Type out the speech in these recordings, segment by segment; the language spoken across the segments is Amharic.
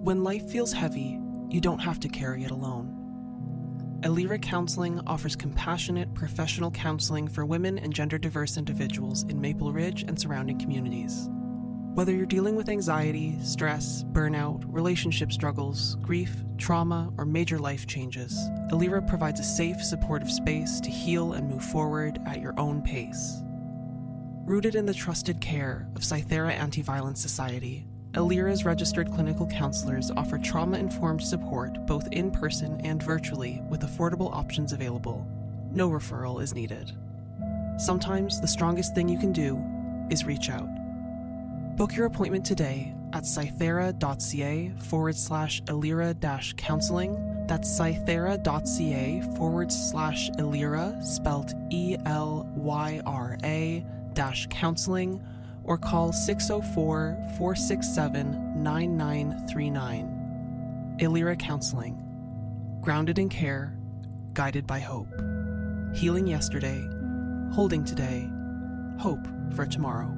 When life feels heavy, you don't have to carry it alone. Elira Counseling offers compassionate, professional counseling for women and gender diverse individuals in Maple Ridge and surrounding communities. Whether you're dealing with anxiety, stress, burnout, relationship struggles, grief, trauma, or major life changes, Elira provides a safe, supportive space to heal and move forward at your own pace. Rooted in the trusted care of Cythera Anti Violence Society, Elira's registered clinical counselors offer trauma informed support both in person and virtually with affordable options available. No referral is needed. Sometimes the strongest thing you can do is reach out. Book your appointment today at cythera.ca forward slash Elira dash counseling. That's cythera.ca forward slash Elira, spelled E L Y R A dash counseling or call 604 467 9939. Illyra Counseling. Grounded in care, guided by hope. Healing yesterday, holding today, hope for tomorrow.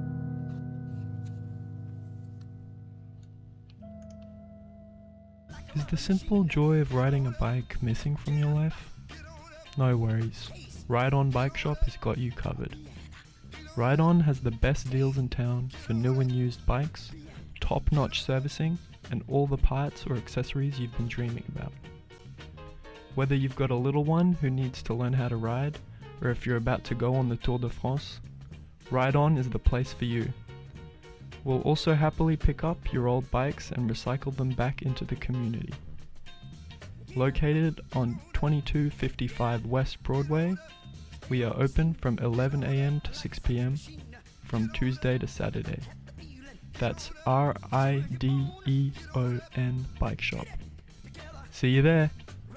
Is the simple joy of riding a bike missing from your life? No worries. Ride On Bike Shop has got you covered. Ride On has the best deals in town for new and used bikes, top notch servicing, and all the parts or accessories you've been dreaming about. Whether you've got a little one who needs to learn how to ride, or if you're about to go on the Tour de France, Ride On is the place for you. We'll also happily pick up your old bikes and recycle them back into the community. Located on 2255 West Broadway, we are open from 11am to 6pm from Tuesday to Saturday. That's R I D E O N Bike Shop. See you there.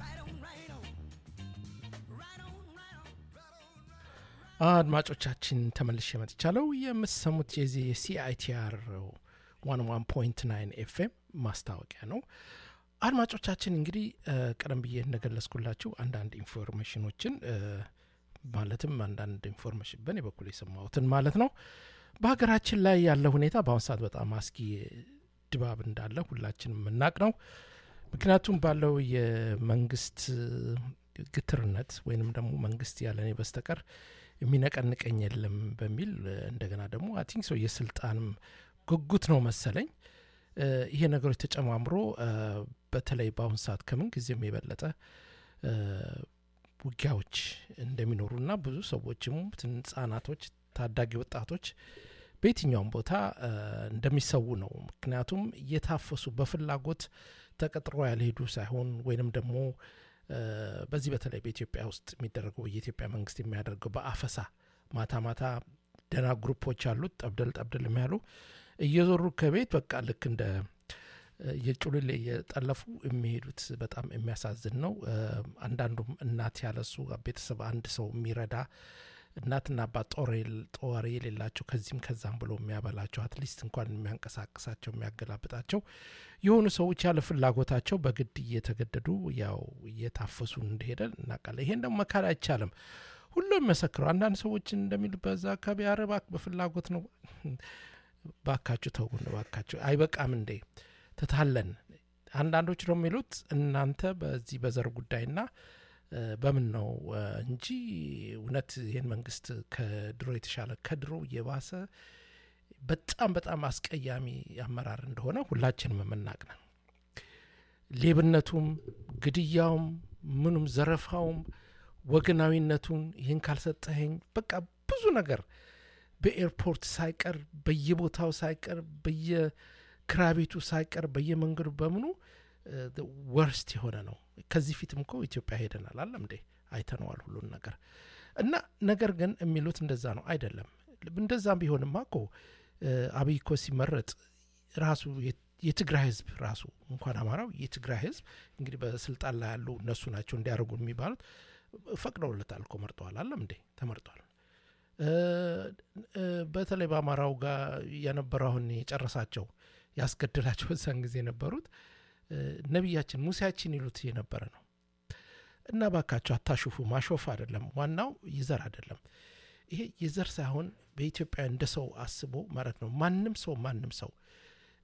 አድማጮቻችን ተመልሼ መጥቻለሁ። የምትሰሙት የዚህ የሲአይቲአር ዋን ዋን ፖይንት ናይን ኤፍኤም ማስታወቂያ ነው። አድማጮቻችን እንግዲህ ቀደም ብዬ እንደገለጽኩላችሁ አንዳንድ ኢንፎርሜሽኖችን ማለትም አንዳንድ ኢንፎርሜሽን በእኔ በኩል የሰማሁትን ማለት ነው። በሀገራችን ላይ ያለ ሁኔታ በአሁኑ ሰዓት በጣም አስጊ ድባብ እንዳለ ሁላችንም የምናቅ ነው። ምክንያቱም ባለው የመንግስት ግትርነት ወይንም ደግሞ መንግስት ያለኔ በስተቀር የሚነቀንቀኝ የለም በሚል እንደገና ደግሞ አቲንክ ሰው የስልጣንም ጉጉት ነው መሰለኝ ይሄ ነገሮች ተጨማምሮ በተለይ በአሁን ሰዓት ከምን ጊዜም የበለጠ ውጊያዎች እንደሚኖሩና ብዙ ሰዎችም ህጻናቶች፣ ታዳጊ ወጣቶች በየትኛውም ቦታ እንደሚሰዉ ነው። ምክንያቱም እየታፈሱ በፍላጎት ተቀጥሮ ያልሄዱ ሳይሆን ወይንም ደግሞ በዚህ በተለይ በኢትዮጵያ ውስጥ የሚደረገው የኢትዮጵያ መንግስት የሚያደርገው በአፈሳ ማታ ማታ ደና ግሩፖች አሉት ጠብደል ጠብደል የሚያሉ እየዞሩ ከቤት በቃ ልክ እንደ የጩልሌ እየጠለፉ የሚሄዱት በጣም የሚያሳዝን ነው። አንዳንዱም እናት ያለሱ ቤተሰብ አንድ ሰው የሚረዳ እናትና አባት ጦር የሌላቸው ከዚህም ከዛም ብሎ የሚያበላቸው አትሊስት እንኳን የሚያንቀሳቅሳቸው የሚያገላብጣቸው የሆኑ ሰዎች ያለ ፍላጎታቸው በግድ እየተገደዱ ያው እየታፈሱ እንደሄደ እናውቃለን። ይሄን ደግሞ መካድ አይቻልም። ሁሉም የሚመሰክረው አንዳንድ ሰዎች እንደሚሉ በዛ አካባቢ አረባክ በፍላጎት ነው። ባካችሁ ተውን፣ ባካችሁ አይበቃም እንዴ ተታለን። አንዳንዶች ደግሞ የሚሉት እናንተ በዚህ በዘር ጉዳይና በምን ነው እንጂ እውነት ይህን መንግስት ከድሮ የተሻለ ከድሮ የባሰ በጣም በጣም አስቀያሚ አመራር እንደሆነ ሁላችንም የምናቅ ነን። ሌብነቱም፣ ግድያውም፣ ምኑም፣ ዘረፋውም፣ ወገናዊነቱን ይህን ካልሰጠኸኝ በቃ ብዙ ነገር በኤርፖርት ሳይቀር በየቦታው ሳይቀር በየክራቤቱ ሳይቀር በየመንገዱ በምኑ ወርስት የሆነ ነው። ከዚህ ፊትም እኮ ኢትዮጵያ ሄደናል አለም እንዴ አይተነዋል ሁሉን ነገር እና ነገር ግን የሚሉት እንደዛ ነው አይደለም። እንደዛም ቢሆንማ እኮ አብይ እኮ ሲመረጥ ራሱ የትግራይ ህዝብ ራሱ እንኳን አማራው የትግራይ ህዝብ እንግዲህ በስልጣን ላይ ያሉ እነሱ ናቸው እንዲያደርጉ የሚባሉት ፈቅደውለታል እኮ መርጠዋል አለም እንዴ ተመርጧል። በተለይ በአማራው ጋር የነበረው አሁን የጨረሳቸው ያስገደላቸው በዛን ጊዜ የነበሩት ነቢያችን ሙሴያችን ይሉት የነበረ ነው እና ባካቸው አታሹፉ። ማሾፍ አይደለም ዋናው የዘር አይደለም። ይሄ የዘር ሳይሆን በኢትዮጵያ እንደ ሰው አስቦ ማለት ነው። ማንም ሰው ማንም ሰው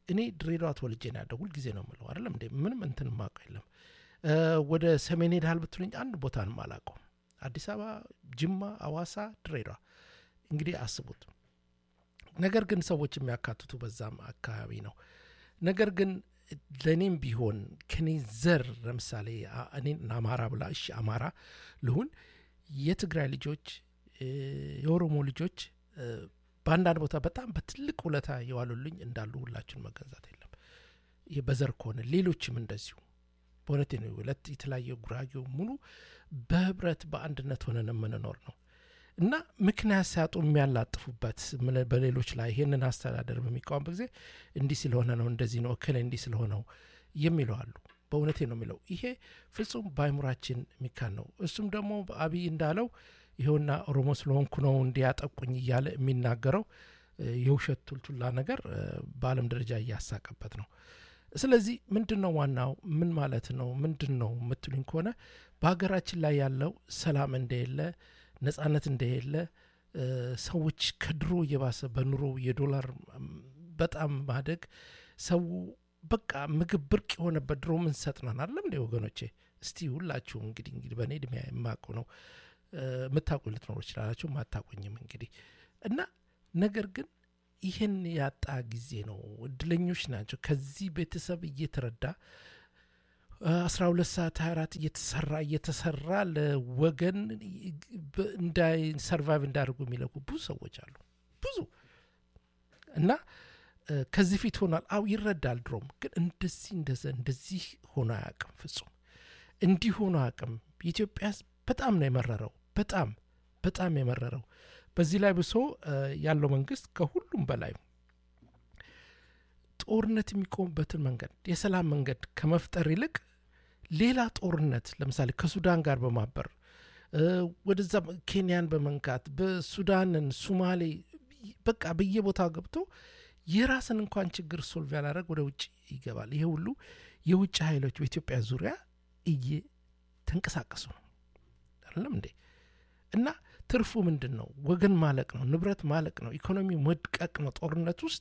እኔ ድሬዳዋ ተወልጄ ነው ያደው ሁልጊዜ ነው የምለው አይደለም እንዴ ምንም እንትን ማቀው የለም ወደ ሰሜን ሄድሃል ብትሉኝ አንድ ቦታንም አላውቀውም አዲስ አበባ ጅማ አዋሳ ድሬዳዋ እንግዲህ አስቡት ነገር ግን ሰዎች የሚያካትቱ በዛም አካባቢ ነው ነገር ግን ለእኔም ቢሆን ከኔ ዘር ለምሳሌ እኔን አማራ ብላ እሺ አማራ ልሁን የትግራይ ልጆች የኦሮሞ ልጆች በአንዳንድ ቦታ በጣም በትልቅ ውለታ የዋሉልኝ እንዳሉ ሁላችን መገንዛት የለም ይህ በዘር ከሆነ ሌሎችም እንደዚሁ በእውነቴ ነው ሁለት የተለያየ ጉራጌው ሙሉ በህብረት በአንድነት ሆነን የምንኖር ነው እና ምክንያት ሲያጡ የሚያላጥፉበት በሌሎች ላይ ይህንን አስተዳደር በሚቃወምበት ጊዜ እንዲህ ስለሆነ ነው እንደዚህ ነው እክል እንዲህ ስለሆነው የሚለው አሉ በእውነቴ ነው የሚለው ይሄ ፍጹም በአይሙራችን የሚካን ነው እሱም ደግሞ አብይ እንዳለው ይኸውና ኦሮሞ ስለሆንኩ ነው እንዲያጠቁኝ እያለ የሚናገረው የውሸት ቱልቱላ ነገር በአለም ደረጃ እያሳቀበት ነው ስለዚህ ምንድን ነው ዋናው ምን ማለት ነው ምንድን ነው የምትሉኝ ከሆነ በሀገራችን ላይ ያለው ሰላም እንደሌለ ነጻነት እንደሌለ ሰዎች ከድሮ እየባሰ በኑሮ የዶላር በጣም ማደግ ሰው በቃ ምግብ ብርቅ የሆነበት ድሮ ምን ሰጥናን አለም እንደ ወገኖቼ እስቲ ሁላችሁም እንግዲህ እንግዲህ በእኔ እድሜ የማውቀው ነው የምታውቁኝ ልትኖሩ ይችላላችሁ ማታቆኝም እንግዲህ እና ነገር ግን ይህን ያጣ ጊዜ ነው እድለኞች ናቸው ከዚህ ቤተሰብ እየተረዳ አስራ ሁለት ሰዓት ሀያ አራት እየተሰራ እየተሰራ ለወገን እንዳይ ሰርቫይቭ እንዳደርጉ የሚለቁ ብዙ ሰዎች አሉ ብዙ እና ከዚህ ፊት ሆኗል አው ይረዳል ድሮም ግን እንደዚህ እንደዘ እንደዚህ ሆኖ አያውቅም ፍጹም እንዲህ ሆኖ አያውቅም የኢትዮጵያ በጣም ነው የመረረው በጣም በጣም የመረረው በዚህ ላይ ብሶ ያለው መንግስት ከሁሉም በላይ ጦርነት የሚቆምበትን መንገድ የሰላም መንገድ ከመፍጠር ይልቅ ሌላ ጦርነት ለምሳሌ ከሱዳን ጋር በማበር ወደዛ ኬንያን በመንካት በሱዳንን ሱማሌ በቃ በየቦታው ገብቶ የራስን እንኳን ችግር ሶልቭ ያላደረግ ወደ ውጭ ይገባል ይሄ ሁሉ የውጭ ኃይሎች በኢትዮጵያ ዙሪያ እየተንቀሳቀሱ ነው አይደለም እንዴ እና ትርፉ ምንድን ነው ወገን ማለቅ ነው ንብረት ማለቅ ነው ኢኮኖሚ መድቀቅ ነው ጦርነት ውስጥ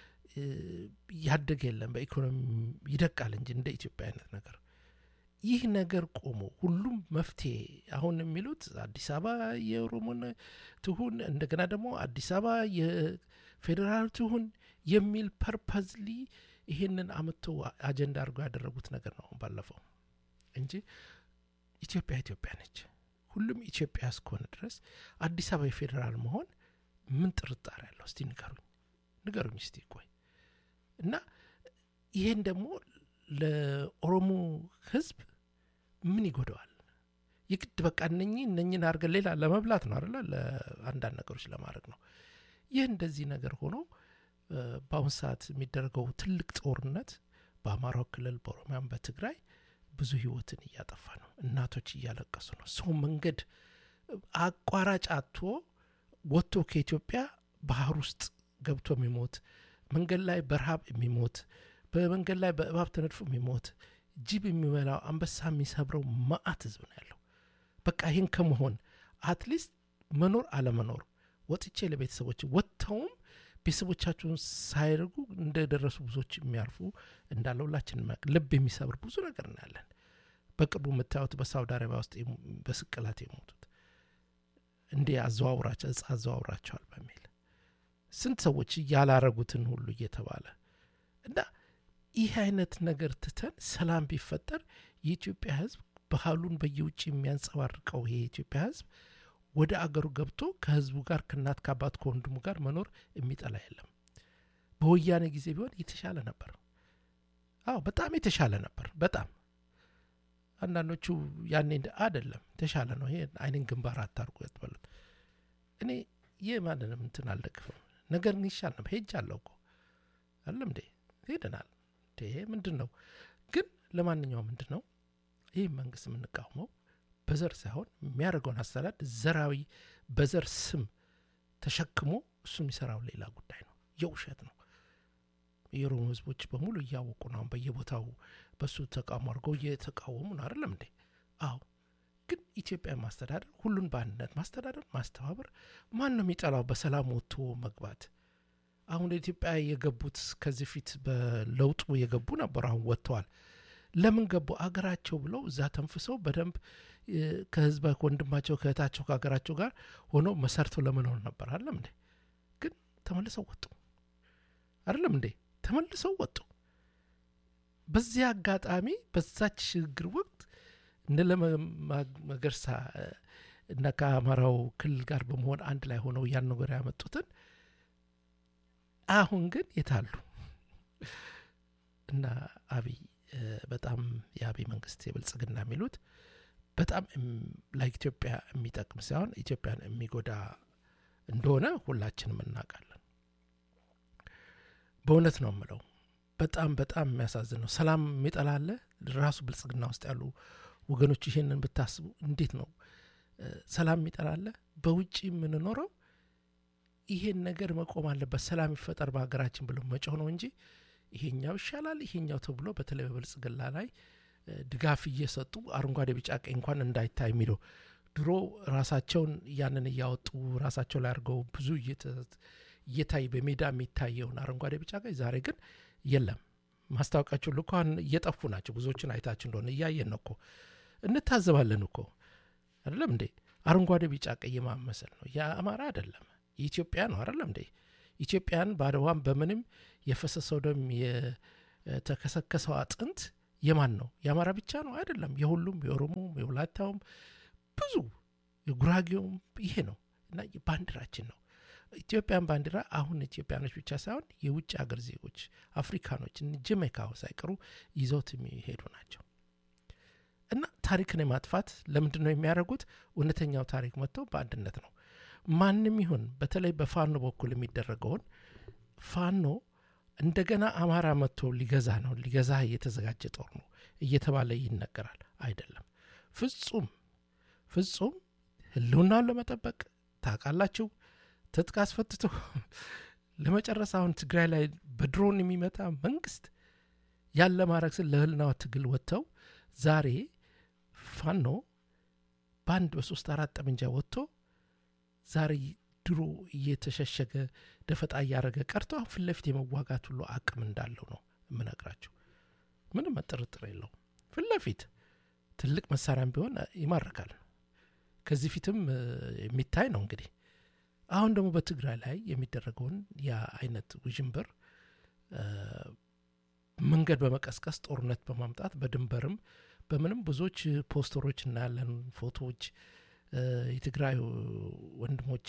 ያደገ የለም በኢኮኖሚ ይደቃል እንጂ እንደ ኢትዮጵያ አይነት ነገር ይህ ነገር ቆሞ ሁሉም መፍትሄ አሁን የሚሉት አዲስ አበባ የኦሮሞን ትሁን እንደገና ደግሞ አዲስ አበባ የፌዴራል ትሁን የሚል ፐርፐዝሊ ይሄንን አምቶ አጀንዳ አድርጎ ያደረጉት ነገር ነው ባለፈው እንጂ ኢትዮጵያ ኢትዮጵያ ነች ሁሉም ኢትዮጵያ እስከሆነ ድረስ አዲስ አበባ የፌዴራል መሆን ምን ጥርጣሬ ያለው እስቲ ንገሩኝ ንገሩኝ እስቲ ቆይ እና ይሄን ደግሞ ለኦሮሞ ህዝብ ምን ይጎደዋል የግድ በቃ እነኚህ እነኝን አድርገን ሌላ ለመብላት ነው አለ ለአንዳንድ ነገሮች ለማድረግ ነው ይህ እንደዚህ ነገር ሆኖ በአሁን ሰዓት የሚደረገው ትልቅ ጦርነት በአማራው ክልል በኦሮሚያም በትግራይ ብዙ ህይወትን እያጠፋ ነው እናቶች እያለቀሱ ነው ሰው መንገድ አቋራጭ አቶ ወጥቶ ከኢትዮጵያ ባህር ውስጥ ገብቶ የሚሞት መንገድ ላይ በረሃብ የሚሞት በመንገድ ላይ በእባብ ተነድፎ የሚሞት ጅብ የሚበላው አንበሳ የሚሰብረው ማአት ህዝብ ነው ያለው በቃ ይህን ከመሆን አትሊስት መኖር አለመኖር ወጥቼ ለቤተሰቦች ወጥተውም ቤተሰቦቻቸውን ሳይርጉ እንደደረሱ ብዙዎች የሚያልፉ እንዳለ ሁላችን ልብ የሚሰብር ብዙ ነገር እናያለን በቅርቡ የምታዩት በሳውዲ አረቢያ ውስጥ በስቅላት የሞቱት እንዴ አዘዋውራቸው እጽ አዘዋውራቸዋል በሚል ስንት ሰዎች ያላረጉትን ሁሉ እየተባለ እና ይህ አይነት ነገር ትተን ሰላም ቢፈጠር የኢትዮጵያ ህዝብ ባህሉን በየውጭ የሚያንጸባርቀው ይሄ የኢትዮጵያ ህዝብ ወደ አገሩ ገብቶ ከህዝቡ ጋር ከእናት ከአባት ከወንድሙ ጋር መኖር የሚጠላ የለም በወያኔ ጊዜ ቢሆን የተሻለ ነበር አዎ በጣም የተሻለ ነበር በጣም አንዳንዶቹ ያኔ አደለም ተሻለ ነው ይሄ አይንን ግንባር አታርጉ ያትበሉት እኔ ይህ ማንንም እንትን አልደግፍም ነገር ግን ይሻል ነበር ሄጅ አለው እኮ አለም እንዴ ሄደናል ይሄ ምንድን ነው ግን ለማንኛውም ምንድን ነው ይህ መንግስት የምንቃወመው በዘር ሳይሆን የሚያደርገውን አሰራድ ዘራዊ በዘር ስም ተሸክሞ እሱ የሚሰራው ሌላ ጉዳይ ነው የውሸት ነው የኦሮሞ ህዝቦች በሙሉ እያወቁ ነው በየቦታው በሱ ተቃውሞ አድርገው እየተቃወሙ ነው አይደለም እንዴ አዎ ግን ኢትዮጵያ ማስተዳደር ሁሉን በአንድነት ማስተዳደር ማስተባበር ማን ነው የሚጠላው በሰላም ወጥቶ መግባት አሁን ኢትዮጵያ የገቡት ከዚህ ፊት በለውጡ የገቡ ነበሩ። አሁን ወጥተዋል። ለምን ገቡ? አገራቸው ብለው እዛ ተንፍሰው በደንብ ከህዝባ ከወንድማቸው ከእህታቸው ከሀገራቸው ጋር ሆነው መሰርተው ለመኖር ነበር። አይደለም እንዴ? ግን ተመልሰው ወጡ። አይደለም እንዴ? ተመልሰው ወጡ። በዚያ አጋጣሚ በዛች ሽግግር ወቅት እነ ለማ መገርሳ እና ከአማራው ክልል ጋር በመሆን አንድ ላይ ሆነው ያን ነገር ያመጡትን አሁን ግን የታሉ እና አብይ በጣም የአብይ መንግስት የብልጽግና የሚሉት በጣም ለኢትዮጵያ የሚጠቅም ሳይሆን ኢትዮጵያን የሚጎዳ እንደሆነ ሁላችንም እናውቃለን። በእውነት ነው የምለው። በጣም በጣም የሚያሳዝን ነው። ሰላም የሚጠላለ ራሱ ብልጽግና ውስጥ ያሉ ወገኖች ይሄንን ብታስቡ እንዴት ነው ሰላም የሚጠላለ? በውጭ የምንኖረው ይሄን ነገር መቆም አለበት፣ ሰላም ይፈጠር በሀገራችን ብሎ መጮህ ነው እንጂ ይሄኛው ይሻላል ይሄኛው ተብሎ በተለይ በብልጽግና ላይ ድጋፍ እየሰጡ አረንጓዴ፣ ቢጫ፣ ቀይ እንኳን እንዳይታይ የሚለው ድሮ ራሳቸውን ያንን እያወጡ ራሳቸው ላይ አድርገው ብዙ እየታይ በሜዳ የሚታየውን አረንጓዴ፣ ቢጫ፣ ቀይ ዛሬ ግን የለም። ማስታወቂያቸው ልኳን እየጠፉ ናቸው። ብዙዎችን አይታችሁ እንደሆነ እያየን ነው እኮ እንታዘባለን እኮ አይደለም እንዴ? አረንጓዴ ቢጫ ቀይ ማመሰል ነው። የአማራ አይደለም የኢትዮጵያ ነው አይደለም እንዴ? ኢትዮጵያን በአድዋም በምንም የፈሰሰው ደም የተከሰከሰው አጥንት የማን ነው? የአማራ ብቻ ነው አይደለም። የሁሉም የኦሮሞም፣ የወላይታውም ብዙ የጉራጌውም ይሄ ነው እና ባንዲራችን ነው። ኢትዮጵያን ባንዲራ አሁን ኢትዮጵያኖች ብቻ ሳይሆን የውጭ ሀገር ዜጎች አፍሪካኖች ጀሜካ ሳይቀሩ ይዘውት የሚሄዱ ናቸው። እና ታሪክን የማጥፋት ለምንድን ነው የሚያደርጉት? እውነተኛው ታሪክ መጥቶ በአንድነት ነው። ማንም ይሁን በተለይ በፋኖ በኩል የሚደረገውን ፋኖ እንደገና አማራ መጥቶ ሊገዛ ነው ሊገዛ የተዘጋጀ ጦር ነው እየተባለ ይነገራል። አይደለም፣ ፍጹም ፍጹም ህልውናውን ለመጠበቅ ታውቃላችሁ፣ ትጥቅ አስፈትቶ ለመጨረስ አሁን ትግራይ ላይ በድሮን የሚመጣ መንግስት ያለ ማድረግ ስል ለህልናዋ ትግል ወጥተው ዛሬ ፋኖ በአንድ በሶስት አራት ጠመንጃ ወጥቶ ዛሬ ድሮ እየተሸሸገ ደፈጣ እያደረገ ቀርቶ አሁን ፊት ለፊት የመዋጋት ሁሉ አቅም እንዳለው ነው የምነግራቸው። ምንም ጥርጥር የለው። ፊት ለፊት ትልቅ መሳሪያም ቢሆን ይማርካል። ከዚህ ፊትም የሚታይ ነው። እንግዲህ አሁን ደግሞ በትግራይ ላይ የሚደረገውን ያ አይነት ውዥንብር መንገድ በመቀስቀስ ጦርነት በማምጣት በድንበርም በምንም ብዙዎች ፖስተሮች እናያለን፣ ፎቶዎች የትግራይ ወንድሞች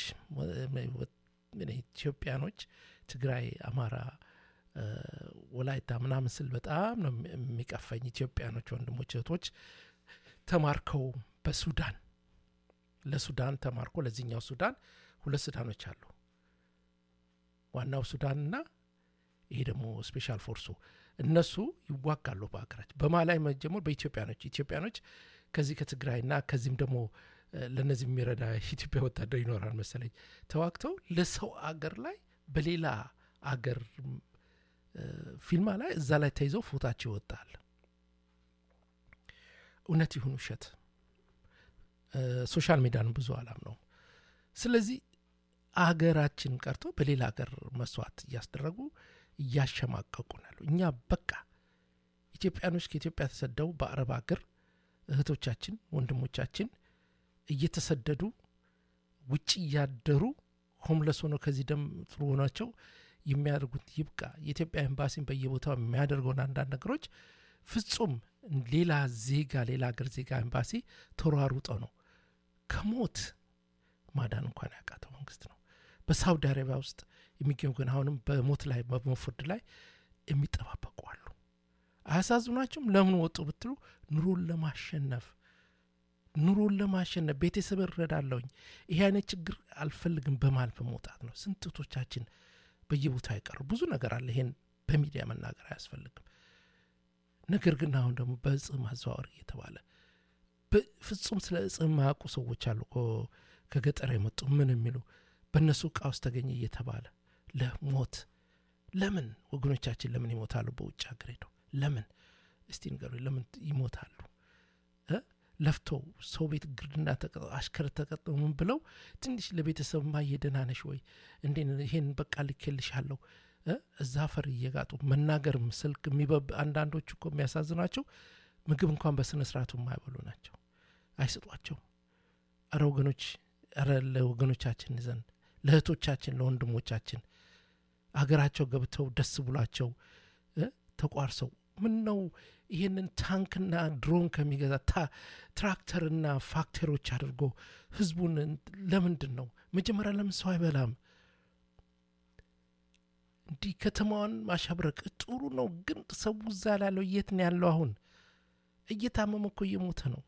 ኢትዮጵያኖች ትግራይ፣ አማራ፣ ወላይታ ምናምን ስል በጣም ነው የሚቀፈኝ። ኢትዮጵያኖች ወንድሞች እህቶች ተማርከው በሱዳን ለሱዳን ተማርኮ ለዚህኛው ሱዳን ሁለት ሱዳኖች አሉ። ዋናው ሱዳንና ይሄ ደግሞ ስፔሻል ፎርሱ እነሱ ይዋጋሉ በሀገራችን በማላይ መጀመር በኢትዮጵያኖች ኢትዮጵያኖች ከዚህ ከትግራይና ከዚህም ደግሞ ለእነዚህ የሚረዳ ኢትዮጵያ ወታደር ይኖራል መሰለኝ ተዋግተው ለሰው አገር ላይ በሌላ አገር ፊልማ ላይ እዛ ላይ ተይዘው ፎታቸው ይወጣል። እውነት ይሁን ውሸት ሶሻል ሚዲያን ብዙ አላም ነው። ስለዚህ አገራችን ቀርቶ በሌላ ሀገር መስዋዕት እያስደረጉ እያሸማቀቁ ናሉ። እኛ በቃ ኢትዮጵያኖች ከኢትዮጵያ ተሰደው በአረብ ሀገር እህቶቻችን ወንድሞቻችን እየተሰደዱ ውጭ እያደሩ ሆምለስ ሆነው ከዚህ ደም ጥሩ ሆናቸው የሚያደርጉት ይብቃ። የኢትዮጵያ ኤምባሲን በየቦታው የሚያደርገውን አንዳንድ ነገሮች ፍጹም ሌላ ዜጋ ሌላ ሀገር ዜጋ ኤምባሲ ተሯሩጠው ነው ከሞት ማዳን እንኳን ያቃተው መንግስት ነው። በሳውዲ አረቢያ ውስጥ የሚገኙ ግን አሁንም በሞት ላይ በመፍርድ ላይ የሚጠባበቁ አሉ። አያሳዝኗቸውም? ለምን ወጡ ብትሉ ኑሮን ለማሸነፍ ኑሮን ለማሸነፍ ቤተሰብ እረዳለሁኝ ይሄ አይነት ችግር አልፈልግም በማለት በመውጣት ነው። ስንትቶቻችን በየቦታ አይቀሩ ብዙ ነገር አለ። ይሄን በሚዲያ መናገር አያስፈልግም። ነገር ግን አሁን ደግሞ በእጽ ማዘዋወር እየተባለ ፍጹም ስለ እጽ የማያውቁ ሰዎች አሉ ከገጠር የመጡ ምን የሚሉ በእነሱ እቃ ውስጥ ተገኘ እየተባለ ለሞት ለምን ወገኖቻችን ለምን ይሞታሉ? በውጭ ሀገር ሄደው ለምን እስቲ ንገሩ፣ ለምን ይሞታሉ? ለፍተው ሰው ቤት ግርድና አሽከር ተቀጥሞ ምን ብለው ትንሽ ለቤተሰብ ማየ ደህና ነሽ ወይ እንዴ ይሄን በቃ ልኬልሻለሁ እዛ አፈር እየጋጡ መናገርም ስልክ የሚበብ አንዳንዶቹ እኮ የሚያሳዝኗቸው ምግብ እንኳን በስነ ስርዓቱ የማይበሉ ናቸው አይሰጧቸው አረ ወገኖች አረ ለወገኖቻችን ዘንድ ለእህቶቻችን ለወንድሞቻችን አገራቸው ገብተው ደስ ብሏቸው ተቋርሰው ምን ነው ይህንን ታንክና ድሮን ከሚገዛ ትራክተርና ፋክተሪዎች አድርጎ ህዝቡን ለምንድን ነው መጀመሪያ ለምን ሰው አይበላም እንዲህ ከተማዋን ማሻብረቅ ጥሩ ነው ግን ሰው እዛ ላለው የት ነው ያለው አሁን እየታመመ እኮ እየሞተ ነው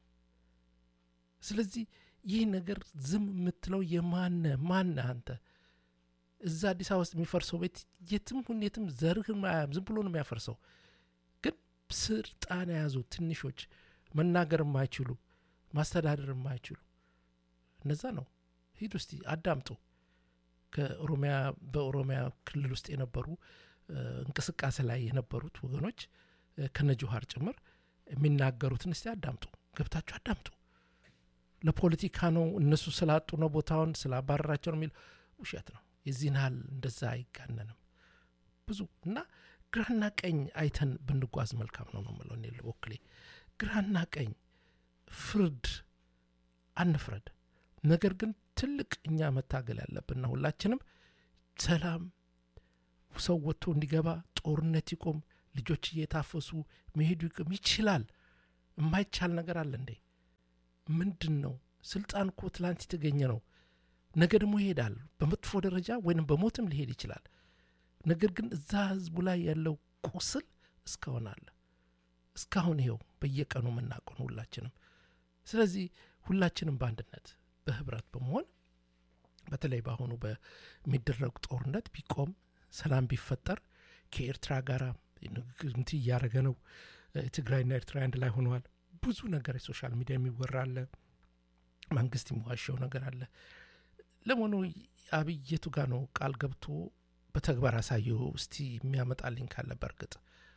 ስለዚህ ይህ ነገር ዝም የምትለው የማነ ማነ አንተ እዛ አዲስ አበባ ውስጥ የሚፈርሰው ቤት የትም ሁን የትም ዘርህን አያም ዝም ብሎ ነው የሚያፈርሰው ግን ስልጣን የያዙ ትንሾች መናገር የማይችሉ ማስተዳደር የማይችሉ እነዛ ነው ሂድ ውስጥ አዳምጡ ከኦሮሚያ በኦሮሚያ ክልል ውስጥ የነበሩ እንቅስቃሴ ላይ የነበሩት ወገኖች ከነ ጆሀር ጭምር የሚናገሩትን እስቲ አዳምጡ ገብታችሁ አዳምጡ ለፖለቲካ ነው እነሱ ስላጡ ነው ቦታውን ስላባረራቸው ነው የሚል ውሸት ነው የዚህን ያህል እንደዛ አይጋነንም ብዙ እና ግራና ቀኝ አይተን ብንጓዝ መልካም ነው ነው ምለው እኔ ወክሌ ግራና ቀኝ ፍርድ አንፍረድ ነገር ግን ትልቅ እኛ መታገል ያለብንና ሁላችንም ሰላም ሰው ወጥቶ እንዲገባ ጦርነት ይቆም ልጆች እየታፈሱ መሄዱ ይቅም ይችላል የማይቻል ነገር አለ እንዴ ምንድን ነው ስልጣን እኮ ትላንት የተገኘ ነው ነገ ደግሞ ይሄዳል በመጥፎ ደረጃ ወይም በሞትም ሊሄድ ይችላል ነገር ግን እዛ ህዝቡ ላይ ያለው ቁስል እስካሁን አለ እስካሁን ይኸው በየቀኑ የምናውቀው ሁላችንም ስለዚህ ሁላችንም በአንድነት በህብረት በመሆን በተለይ በአሁኑ በሚደረጉ ጦርነት ቢቆም ሰላም ቢፈጠር ከኤርትራ ጋር ንግግር እያደረገ ነው ትግራይና ኤርትራ አንድ ላይ ሆነዋል ብዙ ነገር የሶሻል ሚዲያ የሚወራ አለ መንግስት የሚዋሸው ነገር አለ ለመሆኑ አብይ የቱ ጋር ነው ቃል ገብቶ በተግባር አሳየው እስቲ የሚያመጣልኝ ካለ በእርግጥ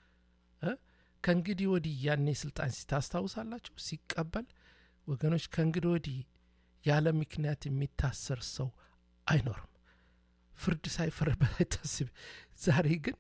ከእንግዲህ ወዲህ ያኔ ስልጣን ሲታስታውሳላችሁ ሲቀበል ወገኖች ከእንግዲህ ወዲህ ያለ ምክንያት የሚታሰር ሰው አይኖርም ፍርድ ሳይፈረድበት አይታስብ ዛሬ ግን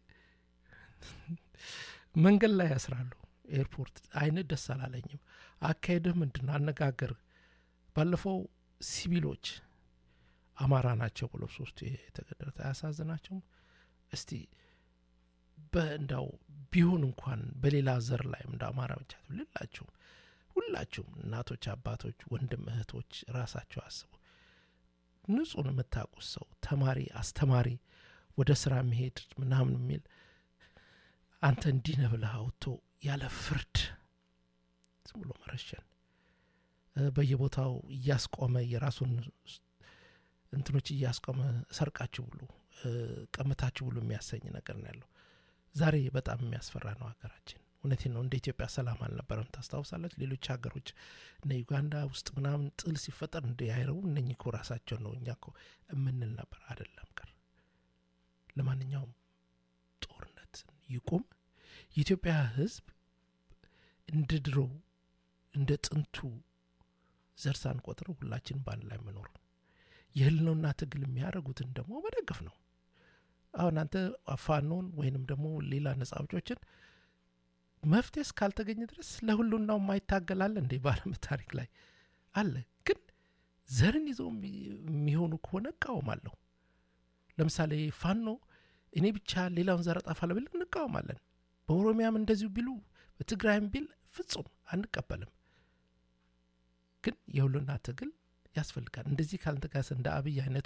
መንገድ ላይ ያስራሉ ኤርፖርት አይነት ደስ አላለኝም አካሄድህ ምንድን ነው አነጋገር ባለፈው ሲቪሎች አማራ ናቸው ብሎ ሶስቱ የተገደሉት አያሳዝናቸውም እስቲ በእንዳው ቢሆን እንኳን በሌላ ዘር ላይ እንደ አማራ ብቻ ልላችሁም ሁላችሁም እናቶች አባቶች ወንድም እህቶች ራሳቸው አስቡ ንጹን የምታውቁት ሰው ተማሪ አስተማሪ ወደ ስራ መሄድ ምናምን የሚል አንተ እንዲህ ነህ ብለህ አውጥቶ ያለ ፍርድ ዝም ብሎ መረሸን በየቦታው እያስቆመ የራሱን እንትኖች እያስቆመ ሰርቃችሁ ብሉ ቀምታችሁ ብሉ የሚያሰኝ ነገር ነው ያለው ዛሬ በጣም የሚያስፈራ ነው ሀገራችን እውነቴን ነው እንደ ኢትዮጵያ ሰላም አልነበረም ታስታውሳለች ሌሎች ሀገሮች እነ ዩጋንዳ ውስጥ ምናምን ጥል ሲፈጠር እንደ አይረቡ እነኚህ እኮ ራሳቸው ነው እኛ እኮ የምንል ነበር አደለም ቀር ለማንኛውም ጦርነት ይቁም የኢትዮጵያ ህዝብ እንደ ድሮ እንደ ጥንቱ ዘር ሳንቆጥረው ሁላችን በአንድ ላይ መኖር የህልነውና ትግል የሚያደርጉትን ደግሞ መደገፍ ነው አሁን አንተ ፋኖን ወይንም ደግሞ ሌላ ነጻ አውጪዎችን መፍትሄ እስካልተገኘ ድረስ ለሁሉናው የማይታገላል እንዴ በአለም ታሪክ ላይ አለ ግን ዘርን ይዘው የሚሆኑ ከሆነ እቃወማለሁ ለምሳሌ ፋኖ እኔ ብቻ ሌላውን ዘር አጠፋለሁ ቢል እንቃወማለን በኦሮሚያም እንደዚሁ ቢሉ በትግራይም ቢል ፍጹም አንቀበልም ግን የሁሉና ትግል ያስፈልጋል እንደዚህ ካልተጋሰ እንደ አብይ አይነቱ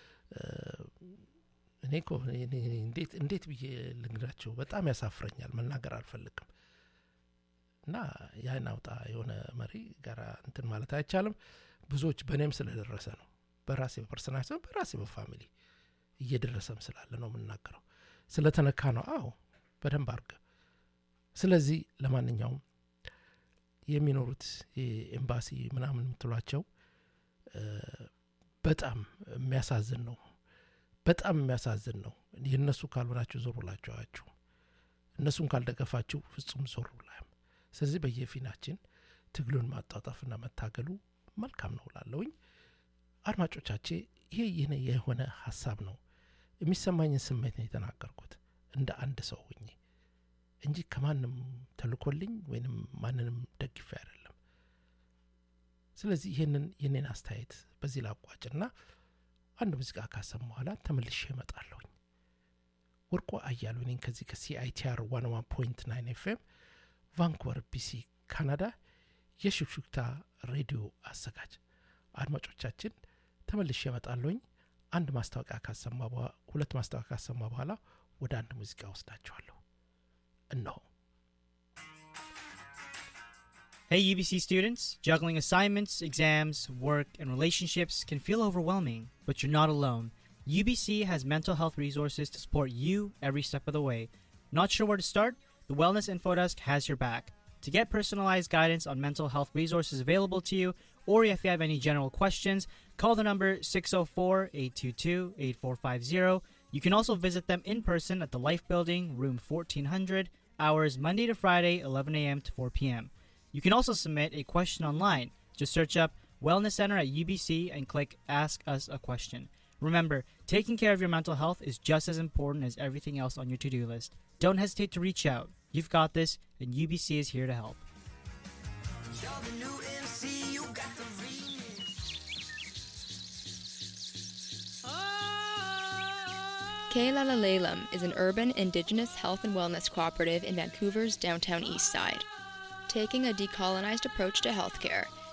እኔ እኮ እንዴት ብዬ ልንግራቸው በጣም ያሳፍረኛል መናገር አልፈልግም እና ያን አውጣ የሆነ መሪ ጋር እንትን ማለት አይቻልም ብዙዎች በእኔም ስለደረሰ ነው በራሴ በፐርሰናል ሲሆን በራሴ በፋሚሊ እየደረሰም ስላለ ነው የምናገረው ስለተነካ ነው አዎ በደንብ አርገ ስለዚህ ለማንኛውም የሚኖሩት ኤምባሲ ምናምን የምትሏቸው በጣም የሚያሳዝን ነው በጣም የሚያሳዝን ነው የእነሱ ካልሆናችሁ ዞር ብላችሁ አያችሁ እነሱን ካልደገፋችሁ ፍጹም ዞር ብላም ስለዚህ በየፊናችን ትግሉን ማጣጣፍና መታገሉ መልካም ነው ላለውኝ አድማጮቻቼ ይሄ ይህን የሆነ ሀሳብ ነው የሚሰማኝን ስሜት ነው የተናገርኩት እንደ አንድ ሰው ሁኜ እንጂ ከማንም ተልኮልኝ ወይንም ማንንም ደግፌ አይደለም ስለዚህ ይህንን የኔን አስተያየት በዚህ ላቋጭና አንድ ሙዚቃ ካሰም በኋላ ተመልሼ እመጣለሁኝ ወርቆ አያሉ እኔን ከዚህ ከሲአይቲአር ዋን ዋን ፖይንት ናይን ኤፍኤም ቫንኩቨር ቢሲ ካናዳ የሹክሹክታ ሬዲዮ አዘጋጅ አድማጮቻችን ተመልሼ እመጣለሁኝ አንድ ማስታወቂያ ካሰማ ሁለት ማስታወቂያ ካሰማ በኋላ ወደ አንድ ሙዚቃ ወስዳቸዋለሁ እነሆ Hey, UBC students, juggling assignments, exams, work, and relationships can feel overwhelming, but you're not alone. UBC has mental health resources to support you every step of the way. Not sure where to start? The Wellness Info Desk has your back. To get personalized guidance on mental health resources available to you, or if you have any general questions, call the number 604 822 8450. You can also visit them in person at the Life Building, room 1400, hours Monday to Friday, 11 a.m. to 4 p.m. You can also submit a question online. Just search up Wellness Center at UBC and click Ask Us a Question. Remember, taking care of your mental health is just as important as everything else on your to do list. Don't hesitate to reach out. You've got this, and UBC is here to help. Kalalalelum is an urban indigenous health and wellness cooperative in Vancouver's downtown east side. Taking a decolonized approach to healthcare,